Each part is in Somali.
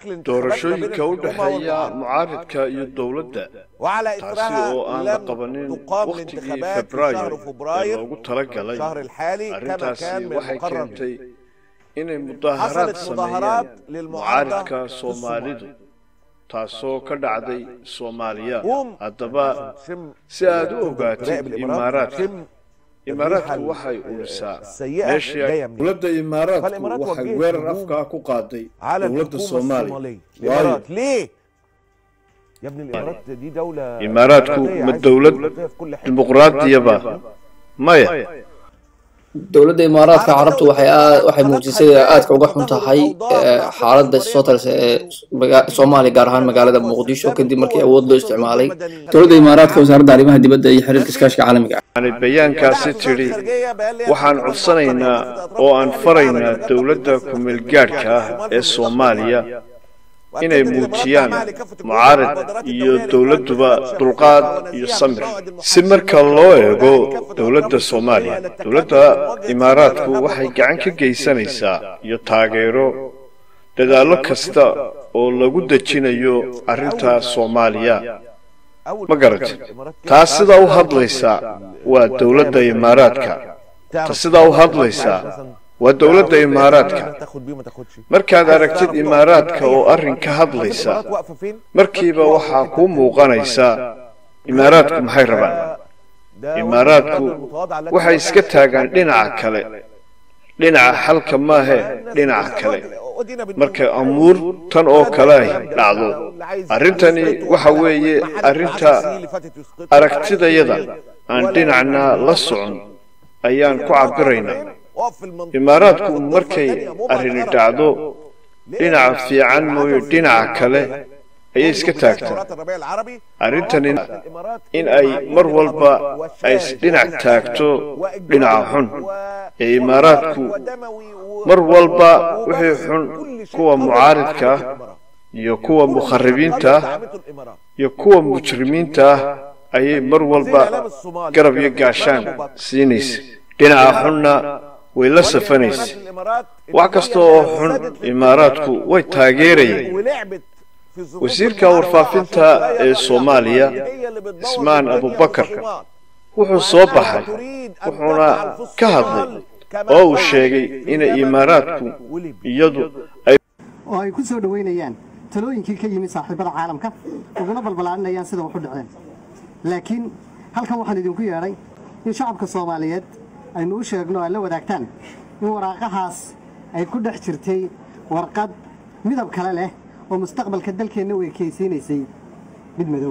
doorashooyinka u dhexeeya mucaaridka iyo dowladda وعلى taasi إثرها oo aan la لم qabanin تقام wakhtigii الانتخابات في febraayo شهر ee فبراير loogu talagalay الشهر الحالي كما arrintaasi كان من waxay المقرر keentay inay mudaaharaad حصلت مظاهرات sameeyeen للمعارضة mucaaridka في soomaalidu taasoo ka dhacday soomaaliya قوم haddaba شم si aad u ogaatid راقب الإمارات imaaraadka شم imaaraadku الريحة waxay urisaa السيئة meeshii جاية منين dowladda imaaraadku فالإمارات waxay وجهت weerar هجوم afkaa ku qaaday على dowladda الحكومة soomaaliya الصومالية waayo الإمارات ليه؟ يا ابني الإمارات دي دولة imaaraadku ديمقراطية ma عايزة dowlad ديمقراطية في كل حتة dimuqraadiyaba maya dowladda imaaraadka carabtu waxay aad waxay muujisay aadka uga xun tahay ee, xaaladda soo talisa ee maga- soomaaliya gaar ahaan magaalada muqdisho kadib markii awood loo isticmaalay dowladda imaaraadka wasaaradda arrimaha dibadda iyo xiriirka iskaashiga caalamiga yani bayaankaasi tidhi waxaan codsanaynaa oo aan faraynaa dowladda ku-meelgaadhka ah ee soomaaliya inay muujiyaan mucaarid iyo dowladduba dulqaad iyo samir si marka loo eego dowladda soomaaliya dowladda imaaraadku waxay gacan ka geysanaysaa iyo taageero dadaallo kasta oo lagu dejinayo arrinta soomaaliya ma garatid taas sidaa u hadlaysaa waa dowladda imaaraadka ta sidaa u hadlaysaa waa dowladda imaaraadka markaad aragtid imaaraadka oo arrin ka hadlaysa markiiba waxaa kuu muuqanaysa imaaraadku maxay rabaan imaaraadku waxay iska taagaan dhinaca kale dhinaca xalka maahe dhinaca kale marka amuur tan oo kale ay dhacdo arrintani waxa weeye arrinta aragtidayada aan dhinacna la socon ayaan ku cabiraynaa imaaraadku markay arrini dhacdo dhinaca fiican mooye dhinaca kale ayay iska taagtaa arrintani in ay mar walba ay isdhinac taagto dhinaca xun ee imaaraadku mar walba wixii xun kuwa mucaaridka ah iyo kuwa mukharibiinta ah iyo kuwa mujrimiinta ah ayay mar walba garab iyo gaashaan siinaysa dhinaca xunna way la safanaysa wax kasta oo xun imaaraadku way taageerayeen wasiirka warfaafinta ee soomaaliya ismaan abubakar wuxuu soo baxay wuxuuna ka hadlay oo uu sheegay inay imaaraadku iyadu ay oo ay ku soo dhoweynayaan talooyinkii ka yimid saaxiibada caalamka uguna balbalaaninayaan sida wax u dhaceen laakiin halkan waxaan idinku yeedhay in shacabka soomaaliyeed aynu u sheegno aad la wadaagtaan in waraaqahaas ay ku dhex jirtay warqad midab kale leh oo mustaqbalka dalkeenna u ekaysiinaysay mid madow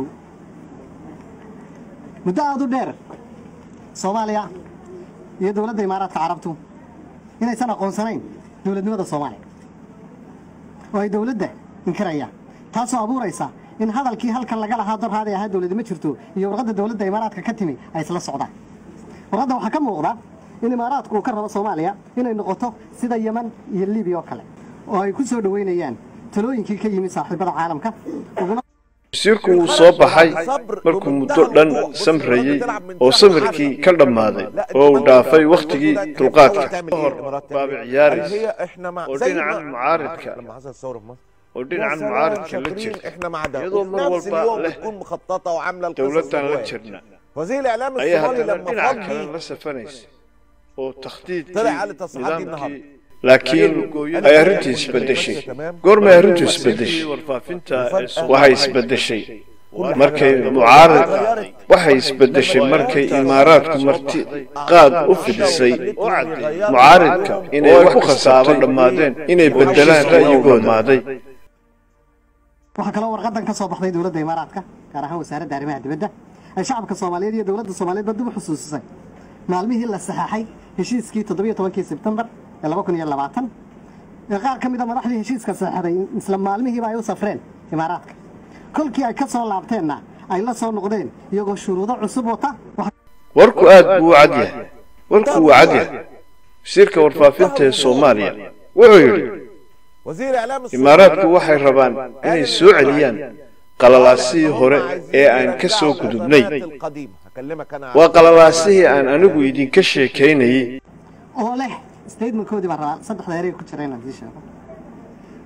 muddo aad u dheer soomaaliya iyo dowladda imaaraadka carabtu inaysan aqoonsanayn dowladnimada soomaaliya oo ay dowladda inkirayaan taasoo abuuraysa in hadalkii halkan laga lahaa dorhaaday ahaa dowladnimo jirto iyo warqadda dowladda imaaraadka ka timi ay isla socdaan warqadda waxaa ka muuqda in imaaraadku uu ka rabo soomaaliya inay noqoto sida yeman iyo libiya oo kale oo ay ku soo dhoweynayaan talooyinkii ka yimid saaxiibada caalamka uguna wasiirku wuu soo baxay markuu muddo dhan samrayey oo samirkii ka dhammaaday oo uu dhaafay wakhtigii dulqaadka hor baabi ciyaaraysa oo dhinacan mucaaridka oo dhinacan mucaaridka la jirta iyadoo mar walba leh dowladdan la jirna ayaa haddana dhinaca kale la safanaysa oo takhdiidkii nidaamkii laakiin ay arrintii isbedeshay goormay arrintu isbedeshay waxay isbedeshay markay mucaarid waxay isbedeshay markay imaaraadku marti qaad u fidisay mucaaridka inay wax ku khasaabo dhammaadeen inay bedelaan ra'yigooda maaday waxaa kaloo warqadan ka soo baxday dowladda imaaraadka gaar ahaan wasaaradda arrimaha dibadda ay shacabka soomaaliyeed iyo dowladda soomaaliyeedba dib u xusuusisay maalmihii la saxaxay heshiiskii toddobiyo tobankii sebtembar ee laba kun iyo labaatan ee qaar ka mid a madaxdii heshiiska saxeexday isla maalmihiiba ay u safreen imaaraadka kolkii ay ka soo laabteenna ay la soo noqdeen iyagoo shuruudo cusub wata warku aad buu u cad yahay warku wuu cad yahay wasiirka warfaafinta ee soomaaliya wuxuu yidhi imaaraadku waxay rabaan inay soo celiyaan qalalaasihii hore ee aan ka soo gudubnay waa qalalaasihii aan anigu idinka sheekaynayey oo leh statementkoodii baa rabaa saddexda erey ku jira inaan sii sheego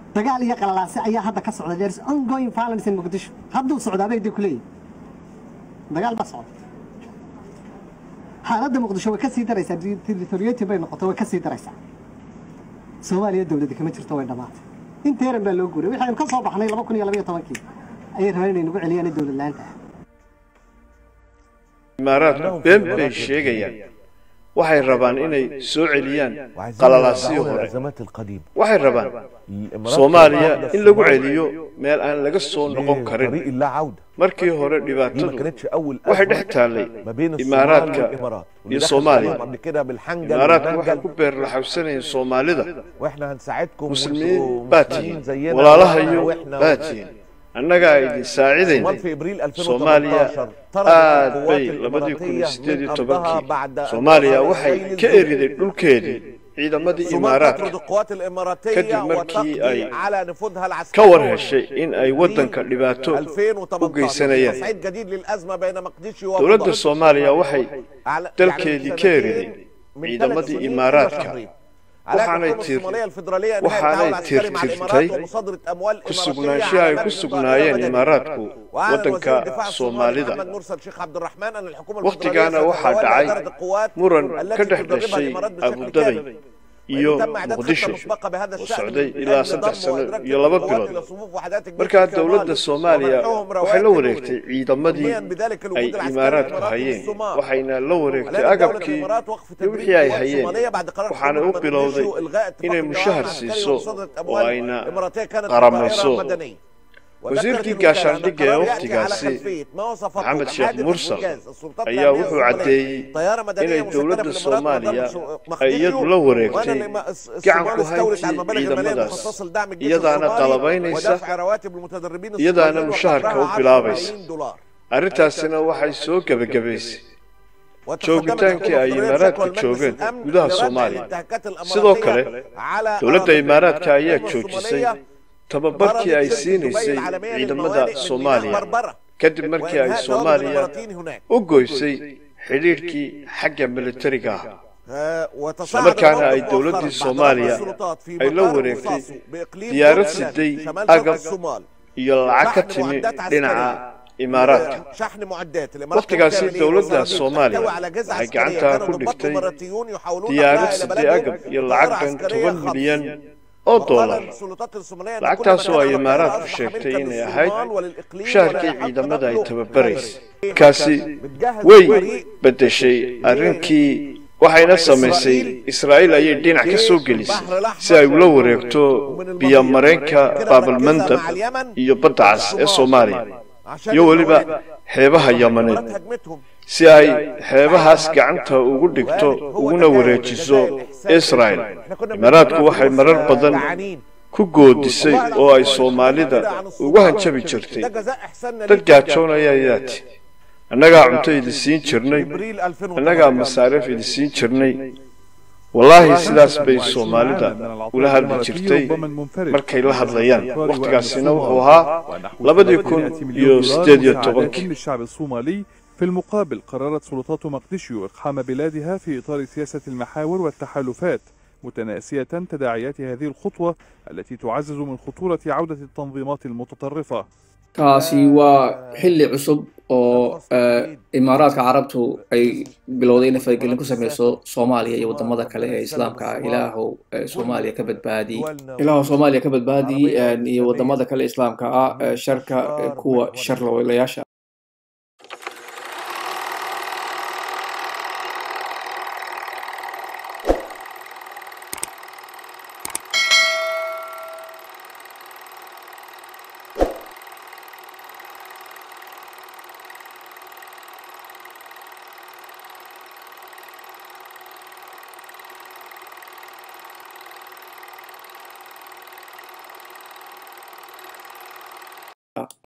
dagaal iyo qalalaase ayaa hadda ka socda there is ongoing violence in muqdisho hadduu socdaabay dee kuleeyihin dagaal baa socda xaaladda muqdisho way ka sii daraysaa territoriyatin bay noqotay way ka sii daraysaa soomaaliya dowladda kama jirto way dhammaatay inteeran baa loo guuray waxaynu ka soo baxnay laba kun iyo labaiyo tobankii ayay rabeen inay nagu celiyaan dowlad la-aanta ah imaaraadku been bay sheegayaan waxay rabaan inay soo celiyaan qalalaasii hore الازمات القديمه waxay rabaan الإمارات soomaaliya واحدة in lagu الصومال celiyo meel aan laga soo noqon طريق karin لا عوده markii hore دي ما dhibaatadu كانتش اول waxay أزمة dhex taallay ما بين الصومال imaaraadka والامارات واللي iyo دخل soomaaliya عليهم قبل كده بالحنجل imaaraadku waxay والمنجل ku beerlaxawsanayeen soomaalida واحنا هنساعدكم muslimiin وانتوا baa مسلمين tihiin زينا walaalahayo واحنا baa tihiin annagaa idin saacidaynay الصومال في ابريل soomaaliya 2018 طردت aad القوات bay labadii kun iyo الاماراتيه sideed iyo من ارضها tobankii بعد soomaaliya أن waxay إسرائيل ka الجنود. eriday dhulkeedii ciidamadii الصومال تطرد imaaraadka القوات الاماراتيه كدب مركي وتقضي أي على نفوذها ka العسكري war heshay in ay waddanka dhibaato u 2018 geysanayaan تصعيد جديد للازمه بين مقديشي dowladda وابو soomaaliya waxay على- dalkeedii يعني ka eriday من ciidamadii ثلاث سنين imaaraadka وشهرين. على waxaanay الحكومة tir- الصومالية الفيدرالية إنهاء waxaanay التعاون العسكري مع الإمارات tirtirtay ومصادرة أموال ku إماراتية sugnaanshaha على ay ku مبنى sugnaayeen مدني. imaaraadku وأعلن وزير waddanka الدفاع الصومالي soomaalida محمد مرسل شيخ عبد الرحمن أن الحكومة wakhtigaana الفيدرالية waxaa ستتولى dhacay إدارة القوات muran التي ka dhex تدربها dhashay الإمارات بشكل abu كامل. dhabi iyo وتم إعداد خطة muqdisho مسبقة بهذا oo الشأن socday من ilaa أجل saddex ضم sano وإدراك iyo laba القوات bilood إلى صفوف وحدات الجيش markaa في dowladda الصومال soomaaliya ومنحهم waxay la رواتب wareegtay ciidamadii مبنياً بذلك الوجود ay العسكري imaaraadku الإماراتي في hayeen الصومال. waxayna la wareegtay الآن دولة agabkii الإمارات وقف iyo تدريب wixii ay قوات hayeen صومالية بعد قرار waxaana u حكومة bilowday مقديشو إلغاء اتفاق inay التعاون mushahar العسكري siiso ومصادرة oo أموال ayna إماراتية كانت qaramayso. طائرة مدنية wasiirkii وذكرت الوكالة أن gaashaandhigga ee القرار يأتي على wakhtigaasi خلفية ما وصفته maxamed sheekh حادث mursal إنجاز السلطات ayaa الأمنية wuxuu الصومالية. caddeeyey طيارة مدنية inay مسجلة dowladda في الإمارات soomaaliya وضرب ay iyadu la وأن wareegtay الإما- gacan الصومال ku استولت على hayntii المبالغ المالية ciidamadaas المخصصة لدعم الجيش iyadaana الصومالي qalabaynaysa ودفع رواتب المتدربين iyadaana الصوماليين mushaharka وقدرها u 10 bilaabaysa ملايين دولار arrintaasina waxay soo gebagabaysay وتقدمت joogitaankii ay الحكومة imaaraadku الفدرالية joogeen شكوى المجلس gudaha الأمن soomaaliya للانتهاكات sidoo الإماراتية kale على dowladda أراضي imaaraadka ayaa الحكومة joojisay الصومالية tababarkii ay ضربت شركة دبي siinaysay العالمية ciidamada للموانئ من soomaaliya ميناء بربرة kadib markii ay وإنهاء دوام soomaaliya الإماراتيين هناك u goysay xidhiidhkii xagga militariga ah آه، وتصاعد islamarkaana ay الموقف dowladdii مؤخراً بعد soomaaliya ضرب السلطات في ay la مطار wareegtay بوصاسو بإقليم diyaarad جولان siday شمال شرق agab الصومال iyo lacag ka شحن timi معدات dhinaca عسكرية imaaraadka شحن معدات الإمارات wakhtigaasi بالكامل dowladda وصناديق soomaaliya تحتوي على جزء waxay عسكرية gacantaa كانوا ku ضباط dhigtay إماراتيون يحولون diyaarad أبناء إلى sidii بلدهم agab iyo بطائرة lacag dhan عسكرية toban خاصة. milyan oo وقال dollar السلطات الصومالية أن كل lacagtaas من oo كان ay على الطائرة imaaraadku أصبح sheegtay ملكاً inay ahayd للصومال وللإقليم mushaharkii ولا يحق ciidamada ay نقله. tababaraysay kaasi بتجهز way فريق beddeshay arrinkii waxayna samaysay israa'iil ayay dhinac ka soo gelisay si ay ula wareegto biyo-mareenka baabalmandab iyo badda cas ee soomaaliya عشان iyo weliba الإمارات xeebaha yamaneed هجمتهم si ay xeebahaas gacanta ugu dhigto uguna wareejiso israel imaaraadku waxay marar badan ku goodisay oo ay soomaalida ugu hanjabi jirtay ده جزاء إحساننا dad ليك يا جماعة. gaajoonaya ayaa ti annagaa cunto idi siin jirnay إبريل annagaa 2018 masaariif idi siin jirnay wallaahi sidaas bay soomaalida ula hadli jirtay markay la hadlayaan wakhtigaasina wuxuu ahaa labadii kun iyo sideed iyo tobankii للشعب الصومالي في المقابل قررت سلطات مقدشيو إقحام بلادها في إطار سياسة المحاور والتحالفات متناسية تداعيات هذه الخطوة التي تعزز من خطورة عودة التنظيمات المتطرفة kaasi waa xilli cusub oo eh, imaaraadka carabtu ay bilowday inay faragelin ku sameyso soomaaliya iyo wadamada kale ee islaamka ah ilaahow eh, soomaaliya ka badbaadi ilaahow soomaaliya ka badbaadi eh, iyo wadamada kale islaamka ah eh, sharka eh, kuwa sharlowlayaasha